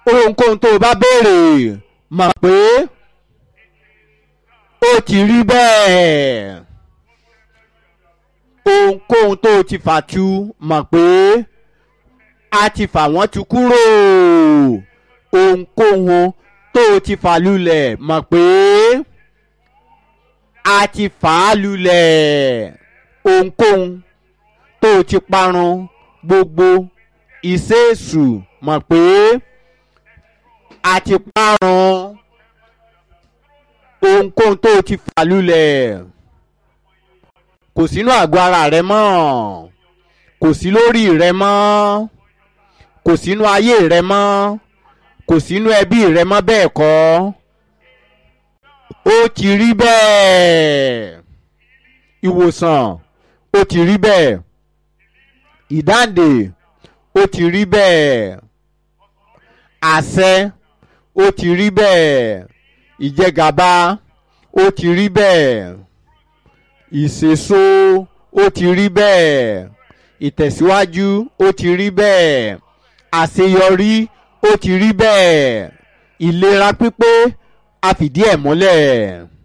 ohunkóhun tó o bá béèrè mọ̀ pé ó ti rí bẹ́ẹ̀ ohunkóhun tó o ti fà tu mọ̀ pé a ti fà wọ́n tu kúrò ohunkóhun tó o ti fà lulẹ̀ mọ̀ pé a ti fà á lulẹ̀ ohunkóhun tó o ti parun gbogbo ìṣèṣù mọ̀ pé a ti parun ohunkóhun tó o ti fà lulẹ̀ kò sínú àgọ́ ara rẹ mọ́ kò sí lórí rẹ mọ́ kò sínú ayé rẹ mọ́ kò sínú ẹbí rẹ mọ́ bẹ́ẹ̀ kọ́ ó ti rí bẹ́ẹ̀ ìwòsàn ó ti rí bẹ́ẹ̀ ìdáǹdè ó ti rí bẹ́ẹ̀ àṣẹ ó ti rí bẹ́ẹ̀ ìjẹgàba ó ti rí bẹ́ẹ̀ ìṣèso ó ti rí bẹ́ẹ̀ ìtẹ̀síwájú ó ti rí bẹ́ẹ̀ àṣeyọrí ó ti rí bẹ́ẹ̀ ìlera pípé a fìdí ẹ̀ múlẹ̀.